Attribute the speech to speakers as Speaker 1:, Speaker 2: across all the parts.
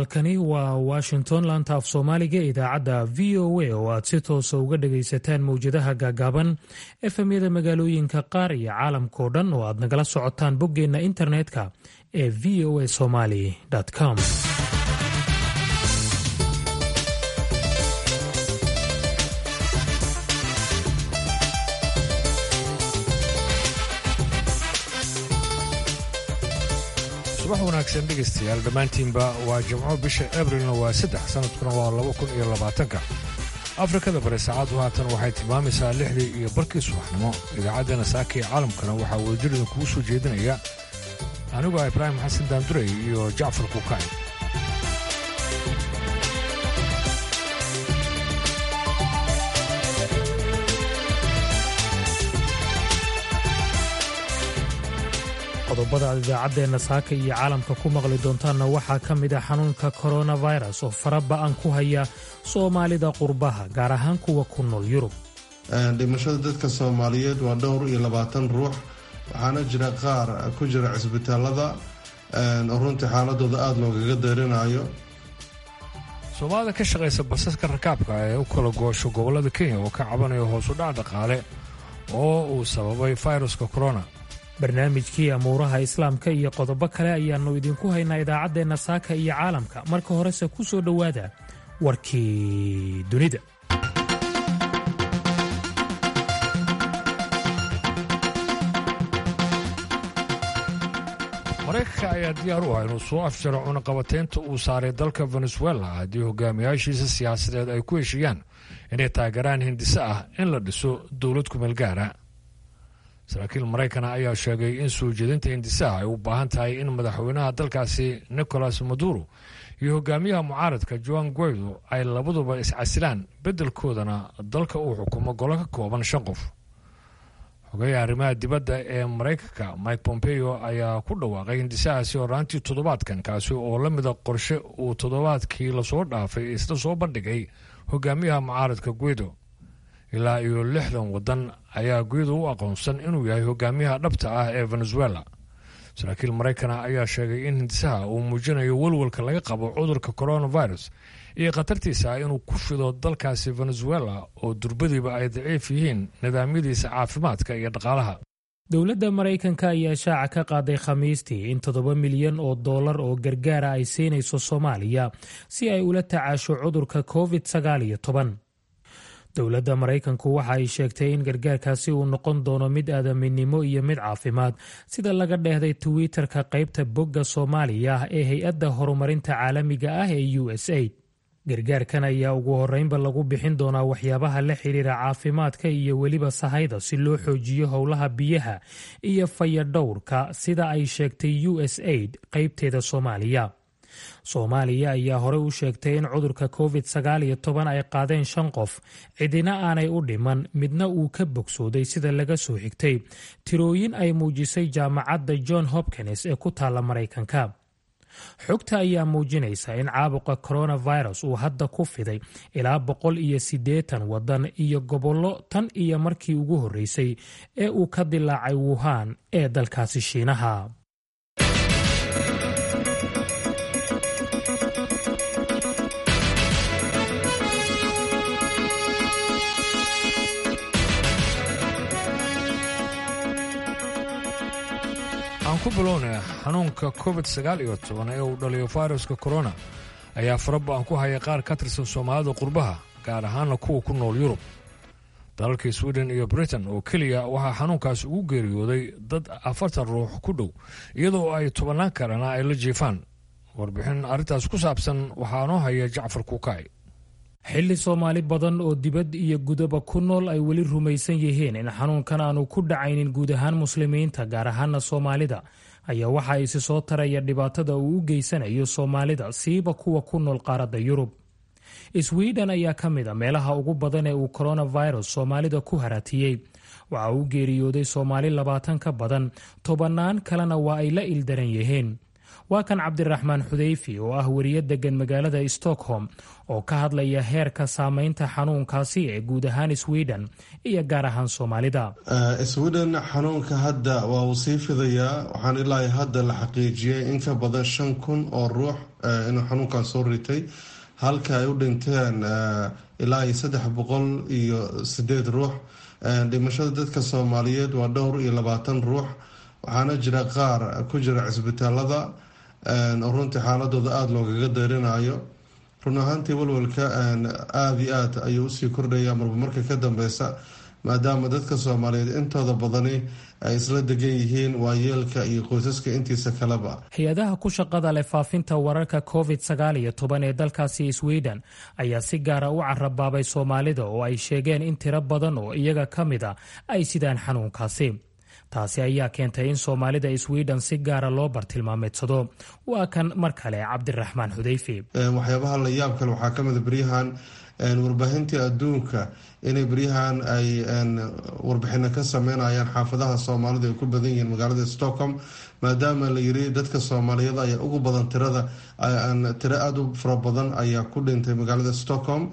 Speaker 1: halkani waa washington laanta af soomaaliga idaacadda v o a oo aad si toosa uga dhagaysataan mowjadaha gaagaaban efemyada magaalooyinka qaar iyo caalamkao dhan oo aad nagala socotaan boggeenna internetka ee v o a somaly com
Speaker 2: subax wanaagsan dhegaystayaal dhammaantiinba waa jimco bisha abrilna waa saddex sanadkuna waa laba kun iyo labaatanka afrikada bari saacaddu haatan waxay tilmaamaysaa lixdii iyo barkii subaxnimo idaacaddeenna saaka ee caalamkana waxaa wadajirida kugu soo jeedinaya anigoo ibraahim xasan daandurey iyo jacfar kuukay
Speaker 1: qodobada aad idaacaddeenna saaka iyo caalamka ku maqli doontaanna waxaa ka mid ah xanuunka koronafirus oo faraba'an ku haya soomaalida qurbaha gaar ahaan kuwa ku nool yurub
Speaker 3: dhimashada dadka soomaaliyeed waa dhowr iyo labaatan ruux waxaana jira qaar ku jira cisbitaalada oo runtii xaaladooda aada loogaga darinayo
Speaker 2: soomaalida ka shaqaysa basaska rakaabka ee u kala goosho gobollada kenya oo ka cabanaya hoosu dhac dhaqaale oo uu sababay fayruska korona
Speaker 1: barnaamijkii amuuraha islaamka iyo qodobo kale ayaannu idinku haynaa idaacaddeenna saaka iyo caalamka marka horese ku soo dhowaada warkii dunida
Speaker 2: maraykanka ayaa diyaar u ah inuu soo afjaro cunaqabateynta uu saaray dalka venezuela haddii hogaamiyaashiisa siyaasadeed ay ku heshiiyaan inay taageeraan hindise ah in la dhiso dowlad kumeel gaara saraakiil maraykana ayaa sheegay in soo jeedinta hindisaha ay u baahan tahay in madaxweynaha dalkaasi nicolas maduro iyo hogaamiyaha mucaaradka joan guaido ay labaduba iscasilaan beddelkoodana dalka uu xukumo golo ka kooban shan qof xogeyaha arrimaha dibadda ee maraykanka mike pompeo ayaa ku dhawaaqay hindisahaasi horaantii toddobaadkan kaasi oo la mida qorshe uu toddobaadkii lasoo dhaafay isla soo bandhigay hogaamiyaha mucaaradka guido ilaa iyo lixdan waddan ayaa guido u aqoonsan inuu yahay hogaamiyaha dhabta ah ee venezuela saraakiil maraykana ayaa sheegay in hindisaha uu muujinayo welwalka laga qabo cudurka coronavirus iyo khatartiisa ah inuu ku fido dalkaasi venezuela oo durbadiiba ay daciif yihiin nidaamyadiisa caafimaadka iyo dhaqaalaha
Speaker 1: dowladda maraykanka ayaa shaaca ka qaaday khamiistii in toddoba milyan oo dollar oo gargaara ay siinayso soomaaliya si ay ula tacaasho cudurka covid sagaal iyo toban dowladda maraykanku waxa ay sheegtay in gargaarkaasi uu noqon doono mid aadaminimo iyo mid caafimaad sida laga dheehday twitter-ka qaybta bogga soomaaliya ee hay-adda horumarinta caalamiga ah ee u s aid gargaarkan ayaa ugu horreynba lagu bixin doonaa waxyaabaha la xidhiira caafimaadka iyo weliba sahayda si loo xoojiyo howlaha biyaha iyo fayadhowrka sida ay sheegtay u s aid qaybteeda soomaaliya soomaaliya ayaa horey u sheegtay in cudurka covid sagaal iyo toban ay qaadeen shan qof cidina aanay u dhiman midna uu ka bogsooday sida laga soo xigtay tirooyin ay muujisay jaamacadda john hopkins ee ku taalla maraykanka xogta ayaa muujinaysa in caabuqa coronavirus uu hadda ku fiday ilaa boqol iyo siddeetan waddan iyo gobollo tan iyo markii ugu horreysay ee uu ka dilaacay wuhan ee dalkaasi shiinaha
Speaker 2: aan ku bilownay xanuunka covid sagaal iyo toban ee uu dhaliyo fayruska korona ayaa faraba-an ku haya qaar ka tirsan soomaalida qurbaha gaar ahaana kuwa ku nool yurub dalalkii sweden iyo britain oo keliya waxaa xanuunkaas ugu geeriyooday dad afartan ruux ku dhow iyadoo ay tobannaan kalena ay la jiifaan warbixin arrintaas ku saabsan waxaa noo haya jacfar kuukay
Speaker 1: xilli soomaali badan oo dibad iyo gudaba ku nool ay weli rumaysan yihiin in xanuunkan aanu ku dhacaynin guud ahaan muslimiinta gaar ahaana soomaalida ayaa waxa isi soo taraya dhibaatada uu u geysanayo soomaalida siiba kuwa ku nool qaaradda yurub sweden ayaa ka mid a meelaha ugu badan ee uu coronavirus soomaalida ku haratiyey waxa uu geeriyooday soomaali labaatan ka badan tobannaan kalena waa ay la ildaran yihiin waa kan cabdiraxmaan xudeyfi oo ah weriye degan magaalada stockholm oo ka hadlaya heerka saameynta xanuunkaasi ee guud ahaan sweden iyo gaar ahaan soomaalida
Speaker 3: sweden xanuunka hadda waa uu sii fidayaa waxaan ilaa hadda la xaqiijiyay in ka badan shan kun oo ruux inuu xanuunkan soo ritay halka ay u dhinteen ilaa iyo saddex boqol iyo sideed ruux dhimashada dadka soomaaliyeed waa dhowr iyo labaatan ruux waxaana jira qaar ku jira cisbitaalada oo runtii xaaladooda aada loogaga dayrinayo run ahaantii walwalka aada iyo aad ayuu usii kordhaya marba marka ka dambeysa maadaama dadka soomaaliyeed intooda badani ay isla degan yihiin waayeelka iyo qoysaska intiisa kaleba
Speaker 1: hay-adaha ku shaqada leh faafinta wararka covid sagaal iyo toban ee dalkaasi sweden ayaa si gaara u carabaabay soomaalida oo ay sheegeen in tiro badan oo iyaga ka mid a ay sidaan xanuunkaasi taasi ayaa keentay in soomaalida sweden si gaara loo bartilmaameedsado waa kan mar kale cabdiraxmaan xudeyfi
Speaker 3: waxyaabaha la yaab kale waxaa kamida beryahan warbaahintii adduunka inay beryahan ay warbixino ka sameynayaan xaafadaha soomaalida ay ku badan yihiin magaalada stockholm maadaama la yiri dadka soomaaliyeed ayaa ugu badan tirada tiro aada u fara badan ayaa ku dhintay magaalada stockholm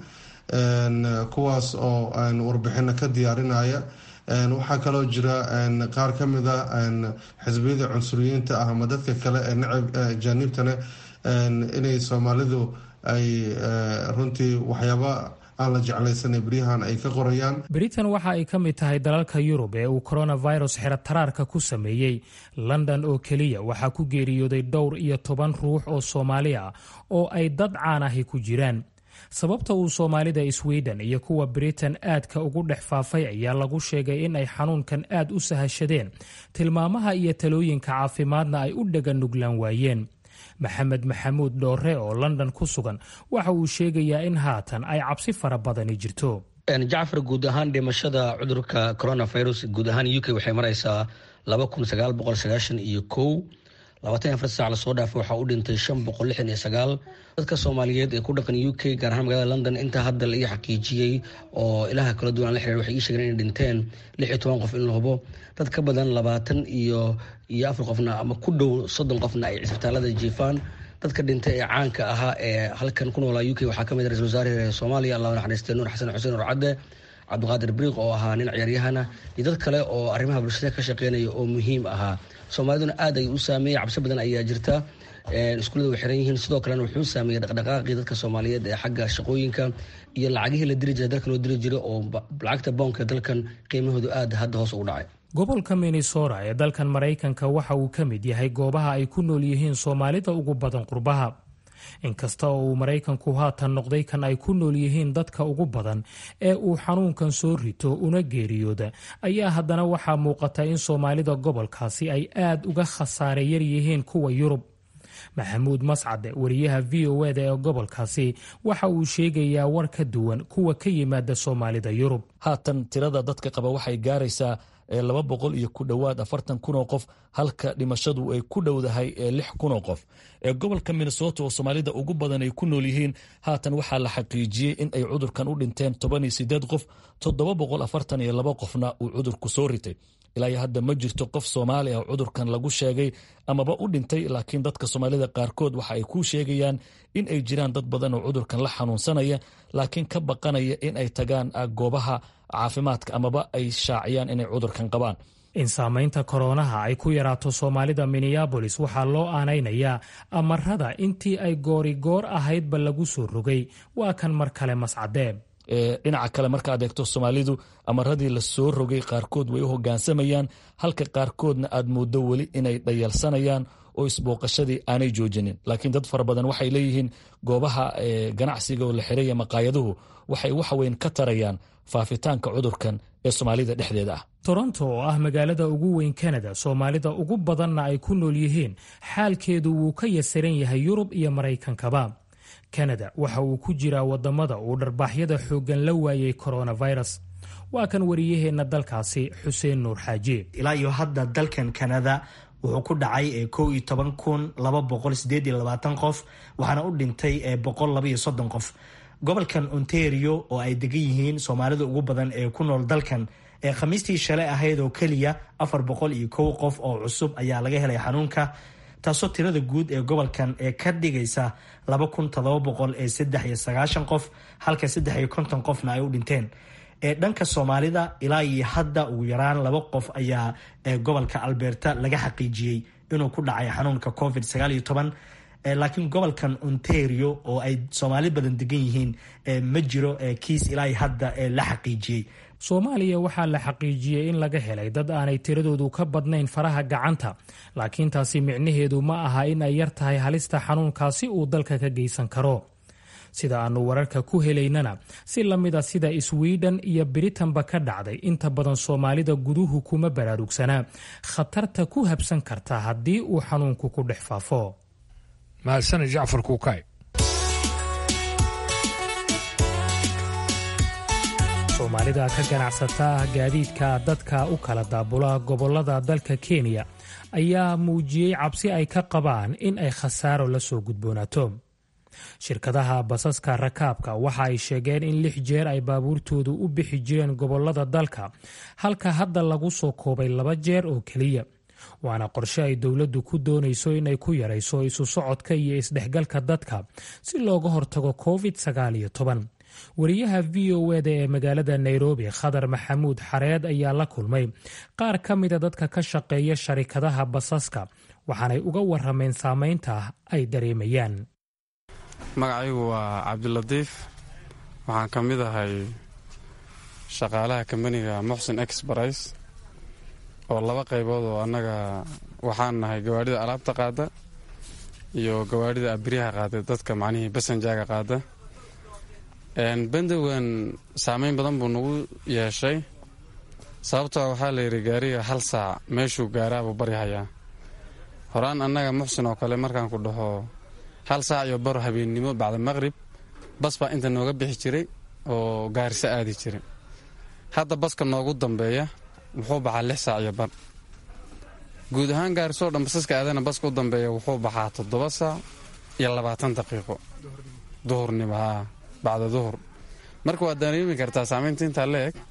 Speaker 3: kuwaas oo warbixino ka diyaarinaya waxaa kaloo jira qaar ka mid a xisbiyada cunsuriyiinta ah ama dadka kale ee nacab jaaniibtane inay soomaalidu ay runtii waxyaaba aan la jeclaysanay beryahan ay ka qorayaan
Speaker 1: britain waxa ay ka mid tahay dalalka yurub ee uu coronavirus xerataraarka ku sameeyey london oo keliya waxaa ku geeriyooday dhowr iyo toban ruux oo soomaali ah oo ay dad caan ahi ku jiraan sababta uu soomaalida sweden iyo kuwa britain aadka ugu dhex faafay ayaa lagu sheegay in ay xanuunkan aad u sahashadeen tilmaamaha iyo talooyinka caafimaadna ay u dhega nuglaan waayeen maxamed maxamuud dhoore oo london ku sugan waxa uu sheegayaa in haatan ay cabsi fara badani jirto
Speaker 4: jacfar guud ahaan dhimashada cudurka coronavirus guud ahaan u k waxay maraysaa laba kun sagaal boqol sagaashan iyo kow labaatan afar saac lasoo dhaafay waxaa u dhintay shan boqol lixdan iyo sagaal dadka soomaaliyeed ee ku dhaqan u k gaar ahaan magaalada london intaa hadda la ii xaqiijiyey oo ilaha kala duwan la xiriir waxay ii sheegeen inay dhinteen lix iyo toban qof in la hubo dad ka badan labaatan iyo iyo afar qofna ama ku dhow soddon qofna ay cisbitaalada jiifaan dadka dhintay ee caanka ahaa ee halkan ku noolaa u k waxaa kamid ra-isul wasaare soomaaliya allah naxariistay nuur xasan xuseen nur cadde cabdiqaadir briiq oo ahaa nin ciyaaryahana iyo dad kale oo arrimaha bulshada ka shaqeynaya oo muhiim ahaa soomaaliduna aad ay u saameeyey cabsi badan ayaa jirta iskuullada way xiran yihiin sidoo kalena wuxuu saameeyey dhaqdhaqaaqii dadka soomaaliyeed ee xagga shaqooyinka iyo lacagihii la diri jiray dalka loo diri jiray oo lacagta boonka dalkan qiimahoodu aad hadda hoos ugu dhacay
Speaker 1: gobolka minnesota ee dalkan maraykanka waxa uu ka mid yahay goobaha ay ku nool yihiin soomaalida ugu badan qurbaha inkasta oo uu maraykanku haatan noqday kan ay ku nool yihiin dadka ugu badan ee uu xanuunkan soo rito una geeriyooda ayaa haddana waxaa muuqata in soomaalida gobolkaasi ay aad uga khasaare yar yihiin kuwa yurub maxamuud mascade wariyaha v o eda ee gobolkaasi waxa uu sheegayaa war ka duwan kuwa ka yimaada soomaalida yurub
Speaker 5: haatan tirada dadka qaba waxay gaaraysaa laba boqol iyo ku dhowaad afartan kun oo qof halka dhimashadu ay ku dhowdahay lix kun oo qof ee gobolka minnesota oo soomaalida ugu badan ay ku nool yihiin haatan waxaa la xaqiijiyey in ay cudurkan u dhinteen toban iyo sideed qof toddoba boqol afartan iyo laba qofna uu cudurku soo ritay ilaa iyo hadda ma jirto qof soomaali ah cudurkan lagu sheegay amaba u dhintay laakiin dadka soomaalida qaarkood waxa ay ku sheegayaan in ay jiraan dad badan oo cudurkan la xanuunsanaya laakiin ka baqanaya in ay tagaan goobaha caafimaadka amaba ay shaaciyaan inay cudurkan qabaan
Speaker 1: in saamaynta koronaha ay ku yaraato soomaalida minneabolis waxaa loo aanaynayaa amarada intii ay goorigoor ahaydba lagu soo rogay waa kan mar kale mascadee
Speaker 5: dhinaca kale markaad eegto soomaalidu amaradii la soo rogay qaarkood way u hogaansamayaan halka qaarkoodna aad mooddo weli inay dhayalsanayaan oo isbooqashadii aanay joojinin laakiin dad fara badan waxay leeyihiin goobaha ganacsiga oo la xiraya maqaayaduhu waxay waxweyn ka tarayaan faafitaanka cudurkan ee soomaalida dhexdeeda ah
Speaker 1: toronto oo ah magaalada ugu weyn kanada soomaalida ugu badanna ay ku nool yihiin xaalkeedu wuu ka yasiran yahay yurub iyo maraykankaba kanada waxa uu ku jiraa wadamada uu dharbaaxyada xooggan la waayay coronavirus waa kan wariyaheenna dalkaasi xuseen nuur xaaji
Speaker 6: ilaa iyo hadda dalkan kanada wuxuu ku dhacay kow iyo toban kun laba boqol sideed iyo labaatan qof waxaana u dhintay boqol laba iyo soddon qof gobolkan ontario oo ay degan yihiin soomaalida ugu badan ee ku nool dalkan ee khamiistii shalay ahayd oo keliya afar boqol iyo kow qof oo cusub ayaa laga helay xanuunka taasoo tirada guud ee gobolkan ee ka dhigaysa laba kun todoba boqol ee saddex iyo sagaashan qof halka saddex iyo konton qofna ay u dhinteen ee dhanka soomaalida ilaa iyo hadda ugu yaraan laba qof ayaa gobolka alberta laga xaqiijiyey inuu ku dhacay xanuunka covid sagaal iyo toban laakiin gobolkan ontario oo ay soomaali badan degan yihiin ma jiro kiis ilaa hadda la xaqiijiyey
Speaker 1: soomaaliya waxaa la xaqiijiyey in laga helay dad aanay tiradoodu ka badnayn faraha gacanta laakiin taasi micnaheedu ma aha in ay yar tahay halista xanuunkaasi uu dalka ka geysan karo sida aanu wararka ku helaynana si lamida sida swiden iyo biritanba ka dhacday inta badan soomaalida guduhu kuma baraarugsanaa khatarta ku habsan karta haddii uu xanuunku ku dhex faafo
Speaker 2: mahadsaned jacfar kuukay
Speaker 1: soomaalida ka ganacsata gaadiidka dadka u kala daabula gobolada dalka kenya ayaa muujiyey cabsi ay ka qabaan in ay khasaaro la soo gudboonaato shirkadaha basaska rakaabka waxa ay sheegeen in lix jeer ay baabuurtoodu u bixi jireen gobolada dalka halka hadda lagu soo koobay laba jeer oo keliya waana qorshe ay dowladdu ku doonayso inay ku yarayso isu socodka iyo isdhexgalka dadka si looga hortago covid sagaal iyo toban wariyaha v o eda ee magaalada nairobi khadar maxamuud xareed ayaa la kulmay qaar ka mida dadka ka shaqeeya sharikadaha basaska waxaanay uga warameen saameynta ay dareemayaan
Speaker 7: magacaygu waa cabdilatiif waxaan ka mid ahay shaqaalaha kambaniga muxsin exbris oo laba qaybood oo annaga waxaan nahay gawaadhida alaabta qaada iyo gawaadhida abiryaha qaada dadka macnihii basanjaaga qaada bandowan saameyn badan buu nagu yeeshay sababtoo waxaa layidhi gaariga hal saac meeshuu gaaraabuu baryahayaa horaan annaga muxsin oo kale markaan ku dhaho hal saac iyo baro habeennimo bacda maqrib bas baa inta nooga bixi jiray oo gaariso aadi jiray hadda baska noogu dambeeya wuxuu baxaa lix saac iyo bar guud ahaan gaarisoo dhan basaska aadana baska u dambeeya wuxuu baxaa toddoba saac iyo labaatan daqiiqo duhurnimo haa bacda duhur marka waad dareemi kartaa saamaynta intaa la eg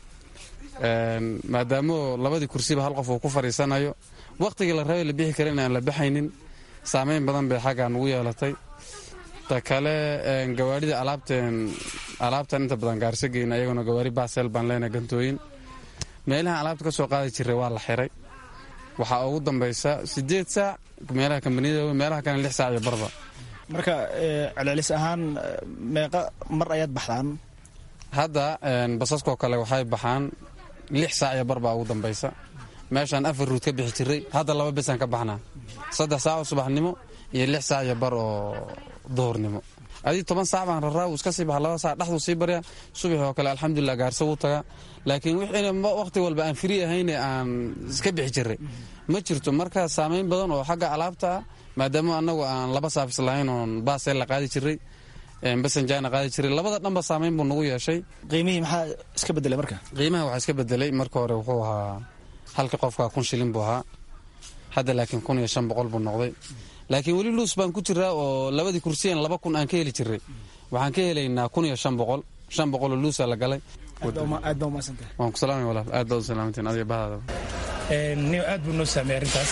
Speaker 7: maadaamoo labadii kursiba hal qof uu ku fadhiisanayo wakhtigii la rabay la bixi kara in aan la baxaynin saamayn badan bay xaggaa nugu yeelatay ta kale gawaarhida alaabteen alaabtan inta badan gaarso geyna ayaguna gawaari baaseel baan leenahay gantooyin meelaha alaabta ka soo qaadi jiray waa la xiray waxaa ugu dambaysa siddeed saac meelaha kambaniyada meelaha kale lix saac iyo barba
Speaker 8: marka celcelis ahaan meeqa mar ayaad baxdaan
Speaker 7: hadda basaskoo kale waxay baxaan lix saac iyo bar baa ugu dambaysa meeshaan afar ruud ka bixi jiray hadda laba besaan ka baxnaa saddex saac oo subaxnimo iyo lix saac iyo bar oo duhurnimo adii toban saac baan raraa wuu iska sii baxa laba saac dhexduu sii baryaa subax oo kale alxamdulilah gaarso wuu tagaa laakiin wixina wakhti walba aan firi ahayne aan iska bixi jiray ma jirto marka saamayn badan oo xagga alaabta ah maadaama annagu aan laba saafis lahayn oon baaseel la qaadi jiray basanjaana qaadi jiray labada dhanba saamayn buu nagu yeeshay
Speaker 8: qiimihii maxaa iska bedelay marka
Speaker 7: qiimaha waxaa iska bedelay marka hore wuxuu ahaa halka qofka kun shilin buu ahaa hadda laakiin kun iyo shan boqol buu noqday laakiin weli luus baan ku jiraa oo labadii kursiyan laba kun aan ka heli jiray waxaan ka helaynaa kun iyo shan boqol shan boqoloo luusa la galay
Speaker 8: aad baa umaasantahay
Speaker 7: waan ku salaamay walaal aad baad u salaamantiin adiga bahdaada
Speaker 9: niyo aad buu noo saameeyey arrintaas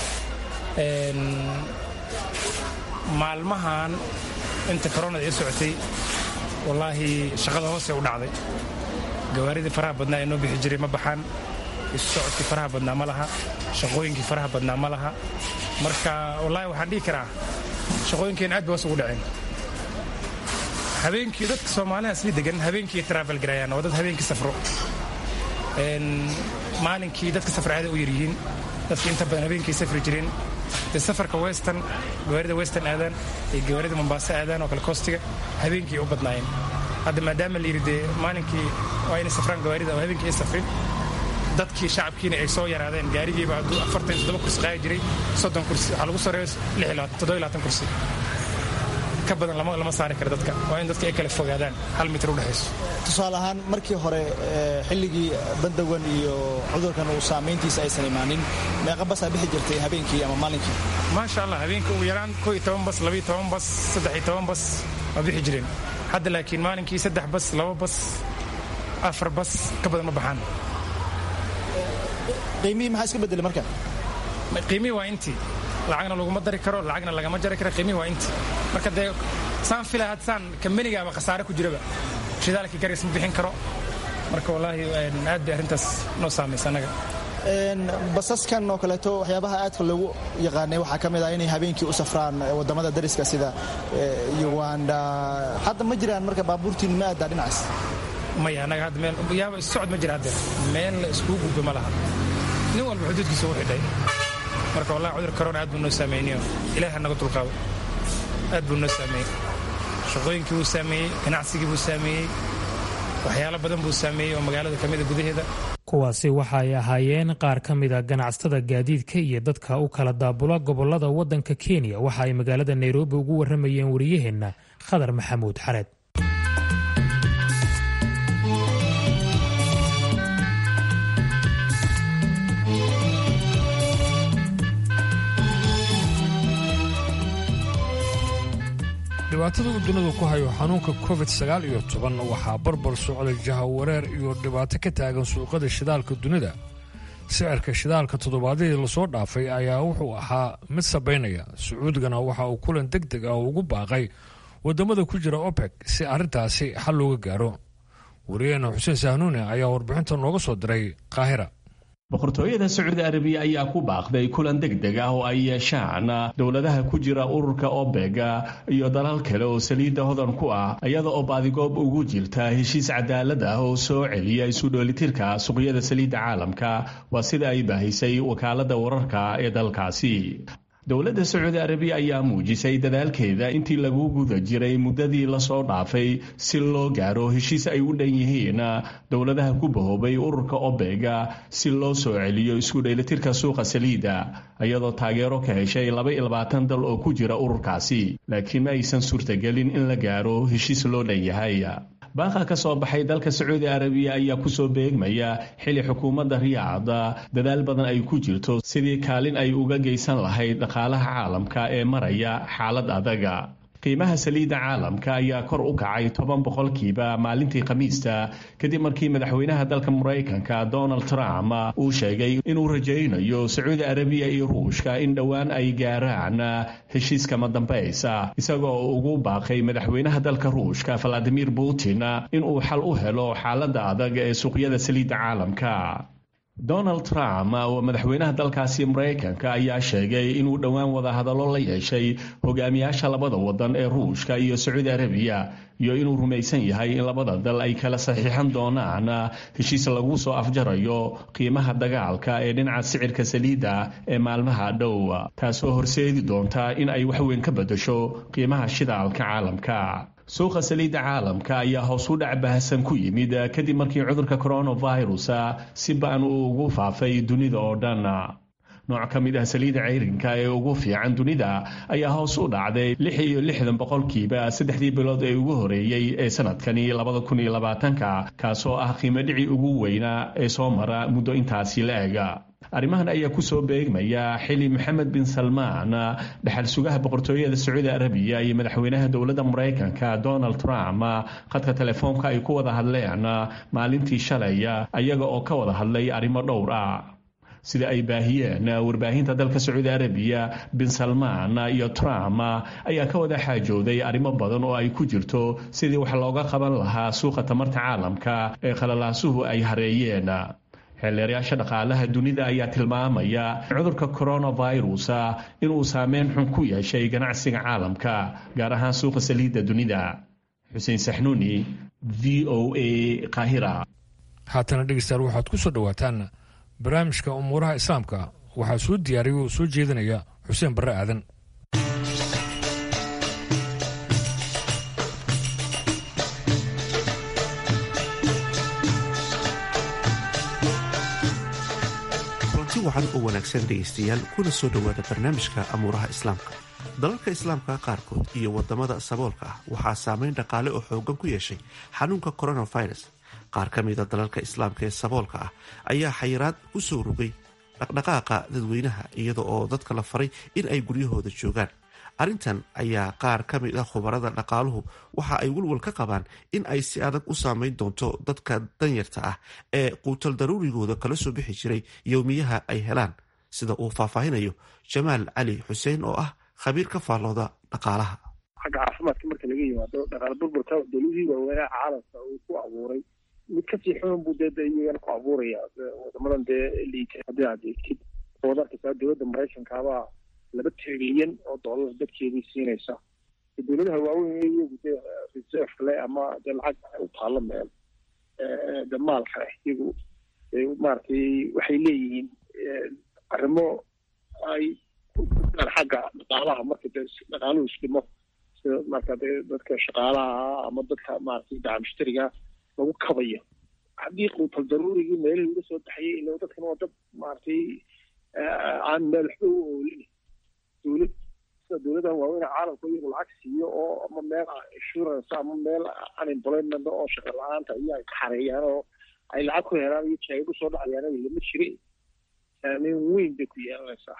Speaker 9: maalmahan inta koronada ii socotay wallaahi shaqada hoose u dhacday gawaaridii faraha badnaa ee noo bixi jiray ma baxaan isu socodkii faraha badnaa ma laha shaqooyinkii faraha badnaa ma laha marka wallaahi waxaan dhihi karaa shaqooyinkeen aad bay hoos ugu dhaceen habeenkii dadka soomaaliha sii degan habeenkii travel garayaan oo dad habeenkii safro maalinkii dadka safar aada u yaryihiin dadka inta badan habeenkii safri jireen dee safarka western gawaarida western aadaan iyo gawaarida mombaaso aadaan oo kale kostiga habeenkii u badnaayeen hadda maadaama la yidhi dee maalinkii waa inay safraan gawaarida oo habeenkii ay safrin dadkii shacabkiina ay soo yaraadeen gaarigiiba hadduu afartan toddoba kursi qaadi jiray soddon kursi waxaa lagu soreeyo toddoba labaatan kursi ka badan lama saari karo dadka waa in dadka ay kala fogaadaan hal mitir u dhexayso
Speaker 8: tusaale ahaan markii hore xilligii bandawan iyo cudurkan uu saamayntiisa aysan imaanin meeqa basaa bixi jirtay habeenkii ama maalinkii
Speaker 9: maasha allah habeenkii ugu yaraan koo iyo toban bas labiyo toban bas saddex iyo toban bas waa bixi jireen hadda laakiin maalinkii saddex bas laba bas afar bas ka badan ma baxaan
Speaker 8: qiimihii maxaa iska bedelay marka
Speaker 9: qiimihii waa intii lacagna laguma dari karo lacagna lagama jari karo qiimihi waa inti marka dee saan filay had saan kambanigaaba khasaare ku jiraba shidaalkii garis ma bixin karo marka wallaahi aad bay arrintaas noo saamaysa annaga
Speaker 8: basaskan oo kaleeto waxyaabaha aadka loogu yaqaanay waxaa ka mid ah inay habeenkii u safraan wadamada dariska sida uganda hadda ma jiraan marka baabuurtiin ma aadaa dhinacaas
Speaker 9: maya annaga hadda meel yaaba socod ma jira hadde meel la iskugu gudbo ma laha nin walba xuduudkiisa u xidhay marka wallahi cudur corona aad buu noo saameeyniyo ilaaha naga dulqaado aad buu noo saameeyey shaqooyinkii buu saameeyey ganacsigii buu saameeyey waxyaalo badan buu saameeyey oo magaalada ka mida gudaheeda
Speaker 1: kuwaasi waxa ay ahaayeen qaar ka mida ganacsatada gaadiidka iyo dadka u kala daabula gobolada waddanka kenya waxa ay magaalada nairobi ugu warramayeen wariyaheenna khadar maxamuud xareed
Speaker 2: dhibaatada uu dunidu ku hayo xanuunka covid sagaal iyo toban waxaa barbar socday jahawareer iyo dhibaato ka taagan suuqada shidaalka dunida sicirka shidaalka toddobaadyadii lasoo dhaafay ayaa wuxuu ahaa mid sabaynaya sacuudigana waxa uu kulan deg deg ah ugu baaqay wadamada ku jira opec si arrintaasi xal looga gaaro wariyaheena xuseen sahnuune ayaa warbixinta nooga soo diray qaahira
Speaker 10: boqortooyada sacuudi arabiya ayaa ku baaqday kulan deg deg ah oo ay yeeshaan dowladaha ku jira ururka obega iyo dalal kale oo saliidda hodan ku ah iyada oo baadigoob ugu jirta heshiis cadaalad ah oo soo celiya isu dhoolitirka suuqyada saliidda caalamka waa sida ay baahisay wakaaladda wararka ee dalkaasi dowladda sacuudi arabiya ayaa muujisay dadaalkeeda intii lagu guda jiray muddadii lasoo dhaafay si loo gaaro heshiis ay u dhan yihiin dowladaha ku bahoobay ururka obega si loo soo celiyo isku dheelitirka suuqa saliidda iyadoo taageero ka heshay laba iyo labaatan dal oo ku jira ururkaasi laakiin ma aysan suurtagelin in la gaaro heshiis loo dhan yahay baaqa ka soo baxay dalka sacuudi arabiya ayaa kusoo beegmaya xili xukuumadda riyaad dadaal badan ay ku jirto sidii kaalin ay uga geysan lahayd dhaqaalaha caalamka ee maraya xaalad adaga qiimaha saliidda caalamka ayaa kor u kacay toban boqolkiiba maalintii khamiista kadib markii madaxweynaha dalka maraykanka donald trump uu sheegay inuu rajaynayo sacuudi arabiya iyo ruushka in dhowaan ay gaaraan heshiiskama dambaysa isagoo ugu baaqay madaxweynaha dalka ruushka valadimir putin inuu xal u helo xaaladda adag ee suuqyada saliidda caalamka donald trump oo madaxweynaha dalkaasi maraykanka ayaa sheegay inuu dhowaan wadahadallo la yeeshay hogaamiyaasha labada wadan ee ruushka iyo sacuudi arabiya iyo inuu rumaysan yahay in labada dal ay kala saxiixan doonaan heshiis lagu soo afjarayo qiimaha dagaalka ee dhinaca sicirka saliidda ee maalmaha dhow taasoo horseedi doonta in ay waxweyn ka beddesho qiimaha shidaalka caalamka suuqa saliidda caalamka ayaa hoos u dhac bahasan ku yimid kadib markii cudurka coronavirus si ba-an uu ugu faafay dunida oo dhan nooc ka mid ah saliidda ceyrinka ee ugu fiican dunida ayaa hoos u dhacday lix iyo lixdan boqolkiiba saddexdii bilood ee ugu horeeyey ee sanadkani labada kun iyo labaatanka kaasoo ah qiimo dhici ugu weynaa ee soo mara muddo intaasi la ega arrimahan ayaa kusoo beegmaya xili maxamed bin salmaan dhexal sugaha boqortooyada sacuudi arabiya iyo madaxweynaha dowladda maraykanka donald trump khadka telefoonka ay ku wada hadleen maalintii shalay ayaga oo ka wada hadlay arrimo dhowr ah sida ay baahiyeen warbaahinta dalka sacuudi arabiya bin salmaan iyo trump ayaa ka wada xaajooday arrimo badan oo ay ku jirto sidii wax looga qaban lahaa suuqa tamarta caalamka ee khalalaasuhu ay hareeyeen xeelleerayaasha dhaqaalaha dunida ayaa tilmaamaya cudurka coronavirus inuu saameyn xun ku yeeshay ganacsiga caalamka gaar ahaan suuqa saliidda dunida xuseen saxnuuni v o a qaahira
Speaker 2: haatana dhegeystayaal waxaad ku soo dhowaataan barnaamijka umuuraha islaamka waxaa soo diyaariya oo soo jeedinaya xuseen barre aadan
Speaker 11: wacan oo wanaagsan dhegaystayaal kuna soo dhowaada barnaamijka amuuraha islaamka dalalka islaamka qaarkood iyo wadamada saboolka ah waxaa saameyn dhaqaale oo xoogan ku yeeshay xanuunka coronavirus qaar ka mida dalalka islaamka ee saboolka ah ayaa xayiraad ku soo rogay dhaqdhaqaaqa dadweynaha iyada oo dadka la faray in ay guryahooda joogaan arrintan ayaa qaar ka mid ah khubarada dhaqaaluhu waxa ay walwal ka qabaan in ay si adag u saameyn doonto dadka danyarta ah ee quutal daruurigooda kala soo bixi jiray yowmiyaha ay helaan sida uu faahfaahinayo jamaal cali xuseen oo ah khabiir ka faallooda dhaqaalaha
Speaker 12: xagga caafimaadka marka laga yimaado dhaqaale burburka dowladihii waaweynaa caalamka uu ku abuuray mid kasii xun buu dee iyagana ku abuuraya wadamadan dee liita haddii aad eegtid waad arkaysaa dowladda maraykankaabaa laba trilyan oo dollar dadkeedii siinaysa dowladaha waaweyn iyagu dee reserve le ama dee lacag u taalo meel de maalka leh iyagu maaragtay waxay leeyihiin arrimo ay xagga dhaqaalaha marka dee dhaqaaluhu isdhimo sida marka dee dadka shaqaalaha ama dadka maaragtay daca mushtariga lagu kabayo haddii quutal daruurigii meelihii uga soo baxayay ila dadkan waa dad maaragtay aan meel waxba u oolin dowlad sida dowladahan waaweyn caalamka iyagu lacag siiyo oo ama meel insurance ama meel unemployment oo shaqa la-aanta iyo ay ka xareeyaan oo ay lacag ku helaan iyo jaago soo dhacayaan lama jire saameyn weyn bay ku yeelanaysaa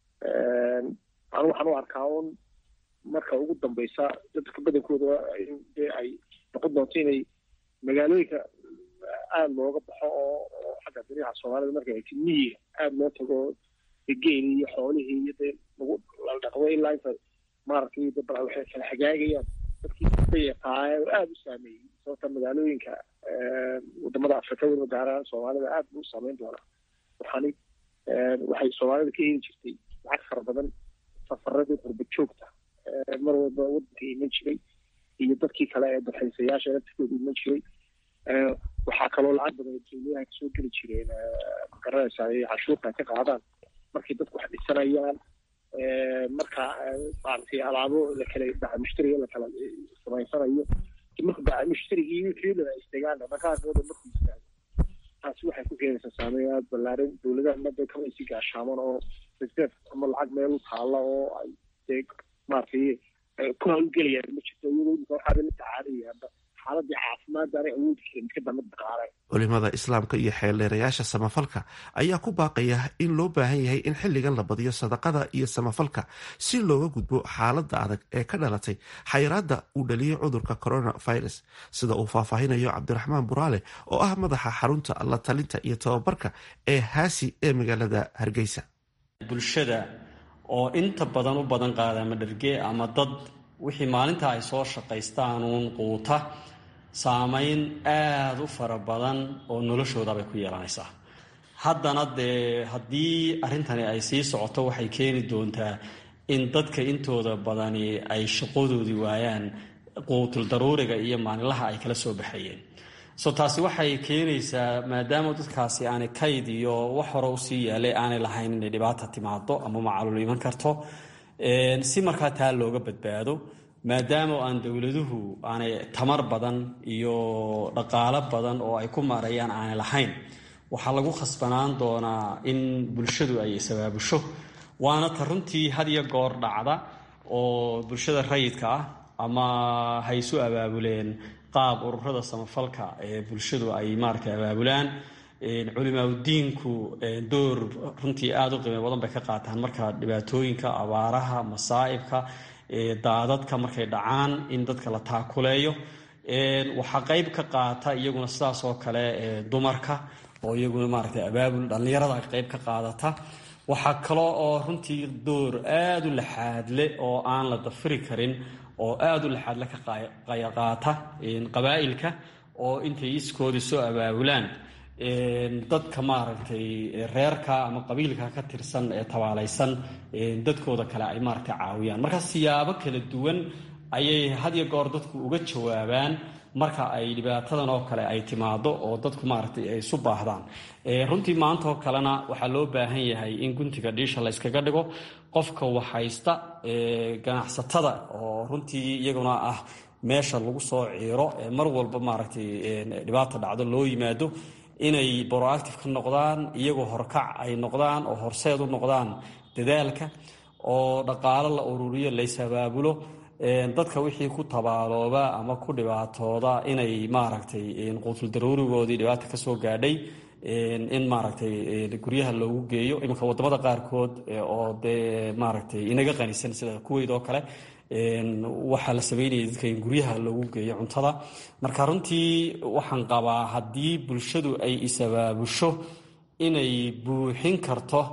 Speaker 12: anu waxaan u arkaa un marka ugu dambeysa dadka badankooda dee ay noqon doonto inay magaalooyinka aada looga baxo oo oo xagga dariixa soomaalida marka ay miyiga aada loo tago geeli iyo xoolihii iyo dee lagu dhaqdo ilaa inta maaragtay de bal waxay kala hagaagayaan dadkii bayaqaaye oo aada u saameeyey sababta magaalooyinka wadamada afrika weliba gaar ahaan soomaalida aada buu u saameyn doonaa waxaani waxay soomaalida ka heli jirtay lacag fara badan safaradii qurba joogta mar walba wadanka iman jiray iyo dadkii kale ee dalxiisayaasha laftikooda iman jiray waxaa kaloo lacag badan dowladaha kasoo geli jireen magaranaysaa ay cashuurta ka qaadaan markay dadku wax dhisanayaan marka maaragtay alaabo lakala daca mushtariga lakala samaysanayo marka daca mushtarigii wixii dhan ay istagaan dhaqaaqooda markuu istaago taasi waxay ku keenaysaa saameyn aada ballaaran dowladaha madda kama isi gaashaaman oo reserve ama lacag meel u taalla oo ay dee maaragtay ku hawlgelayaan ma jirto iyadoo imika waxaaba la tacaalayaanba xaaladii caafimaad aanay awoodi karin iska dama dhaqaale
Speaker 11: culimada islaamka iyo xeeldheerayaasha samafalka ayaa ku baaqaya in loo baahan yahay in xilligan la badiyo sadaqada iyo samafalka si looga gudbo xaaladda adag ee ka dhalatay xayiraadda uu dhaliyey cudurka coronavirus sida uu faahfaahinayo cabdiraxmaan buraale oo ah madaxa xarunta la talinta iyo tababarka ee haasi ee magaalada hargeysa
Speaker 13: bulshada oo inta badan u badan qaada ama dharge ama dad wixii maalinta ay soo shaqaystaanuun quuta saameyn aada u fara badan oo noloshoodabay ku yeelanaysaa haddana dee haddii arrintani ay sii socoto waxay keeni doontaa in dadka intooda badani ay shaqadoodii waayaan quutul daruuriga iyo maalinlaha ay kala soo baxayeen so taasi waxay keenaysaa maadaama dadkaasi aanay kayd iyo wax hore usii yaalay aanay lahayn inay dhibaata timaado ama macaluul iman karto si markaa taa looga badbaado maadaama aan dowladuhu aanay tamar badan iyo dhaqaalo badan oo ay ku maarayaan aanay lahayn waxaa lagu khasbanaan doonaa in bulshadu ay isabaabusho waana ta runtii had iyo goor dhacda oo bulshada rayidka ah ama hay isu abaabuleen qaab ururada samafalka ee bulshadu ay maaragtay abaabulaan culimaadudiinku door runtii aada u qiimo badan bay ka qaataan marka dhibaatooyinka abaaraha masaa'ibka daadadka markay dhacaan in dadka la taakuleeyo waxaa qeyb ka qaata iyaguna sidaas oo kale dumarka oo iyaguna maaragtay abaabul dhallinyarada qeyb ka qaadata waxaa kaloo oo runtii door aada u laxaadle oo aan la dafiri karin oo aada u laxaadle ka qaata qabaa'ilka oo intay iskoodii soo abaabulaan dadka maaragtay reerka ama qabiilka ka tirsan ee tabaalaysan dadkooda kale ay maaragtay caawiyaan marka siyaabo kala duwan ayay had iyo goor dadku uga jawaabaan marka ay dhibaatadan oo kale ay timaado oo dadku maaragtay ay isu baahdaan runtii maanta oo kalena waxaa loo baahan yahay in guntiga dhiisha la yskaga dhigo qofka waxhaysta ganacsatada oo runtii iyaguna ah meesha lagu soo ciiro ee mar walba maaragtay dhibaata dhacdo loo yimaado inay broactive ka noqdaan iyagoo horkac ay noqdaan oo horseed u noqdaan dadaalka oo dhaqaalo la ururiyo laysabaabulo dadka wixii ku tabaalooba ama ku dhibaatooda inay maaragtay quutul daruurigoodii dhibaata kasoo gaadhay in maaragtay guryaha loogu geeyo iminka wadamada qaarkood oo dee maaragtay inaga qanisan sida kuweyd oo kale waxaa la sameynaya dadka in guryaha loogu geeyo cuntada marka runtii waxaan qabaa haddii bulshadu ay isabaabusho inay buuxin karto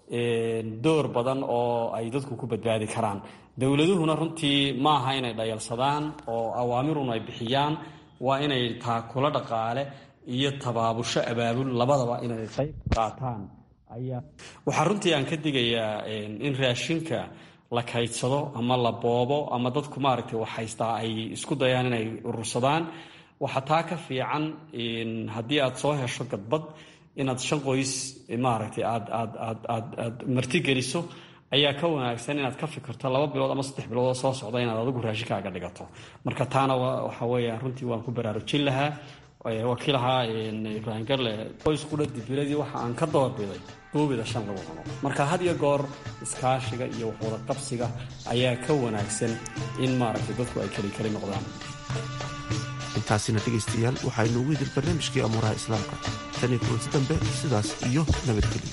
Speaker 13: door badan oo ay dadku ku badbaadi karaan dowladuhuna runtii ma aha inay dhayalsadaan oo awaamirun ay bixiyaan waa inay taakula dhaqaale iyo tabaabusho abaabul labadaba inay qayb qaataan ayaa waxaa runtii aan ka digayaa in raashinka la kaydsado ama la boobo ama dadku maaragtay wax haystaa ay isku dayaan inay urursadaan waxaa taa ka fiican haddii aad soo hesho gadbad inaad shan qoys maaragtay aad aad aad aad aad martigeliso ayaa ka wanaagsan inaad ka fikirto laba bilood ama saddex bilood oo soo socda inaad adigu raashinkaaga dhigato marka taana waxa weeyaan runtii waan ku baraarujin lahaa wakiilahaa ibraahim garle qoys qudha dibiladii waxa aan ka doorbiday duubida shan lagu cuno marka had iyo goor iskaashiga iyo waxwada qabsiga ayaa ka wanaagsan in maaragtay dadku ay keli keli noqdaan
Speaker 11: intaasina dhegaystayaal waxaynu ugu idil barnaamijkii amuuraha islaamka tan iyo kulanti dambe sidaas iyo nabadgelyo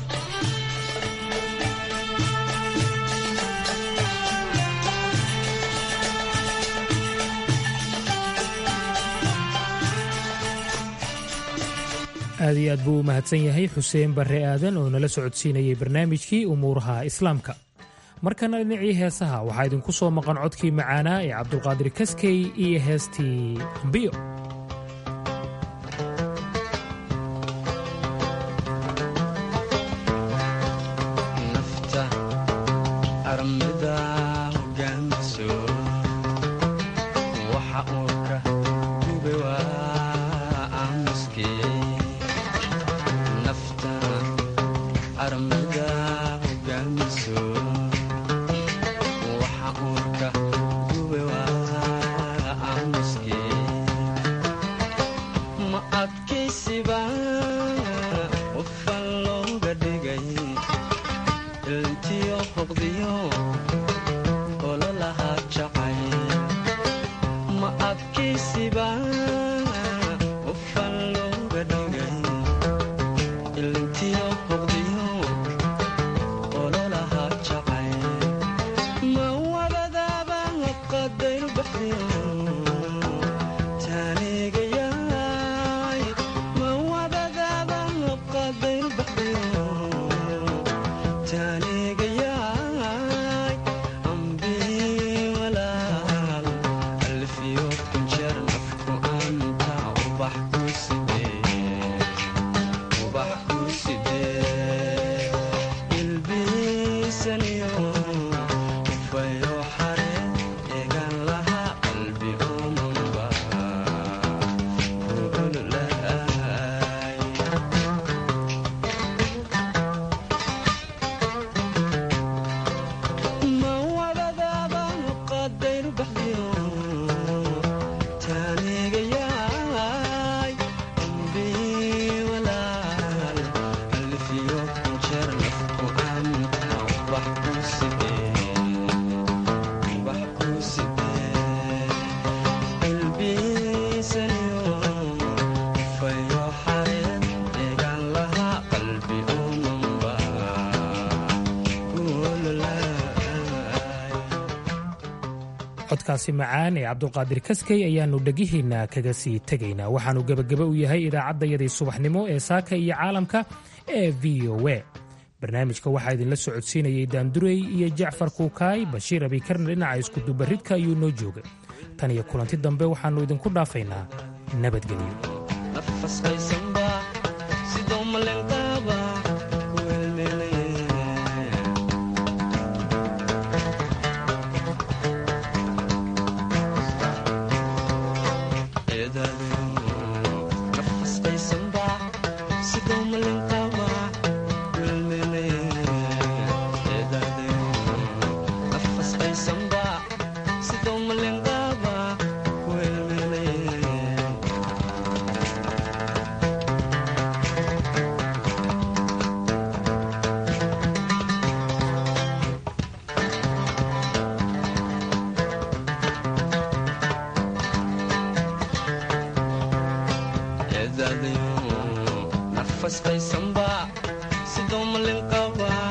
Speaker 1: aad iyo aad buu u mahadsan yahay xuseen barre aadan oo nala socodsiinayay barnaamijkii umuuraha islaamka markana dhinacii heesaha waxaa idinku soo maqan codkii macaanaa ee cabdulqaadir kaskey iyo heestii ambiyo codkaasi macaan ee cabdulqaadir kaskey ayaannu dhegihiinna kaga sii tegaynaa waxaannu gebageba u yahay idaacaddayadii subaxnimo ee saaka iyo caalamka ee v o e barnaamijka waxaa idinla socodsiinayay daandurey iyo jacfar kuukaay bashiir abikarna dhinaca iskudubaridka ayuu noo joogay tan iyo kulanti dambe waxaannu idinku dhaafaynaa nabadgelyo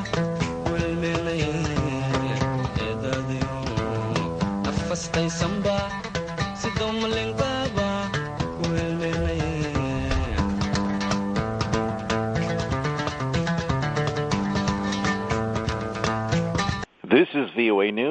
Speaker 14: Somebody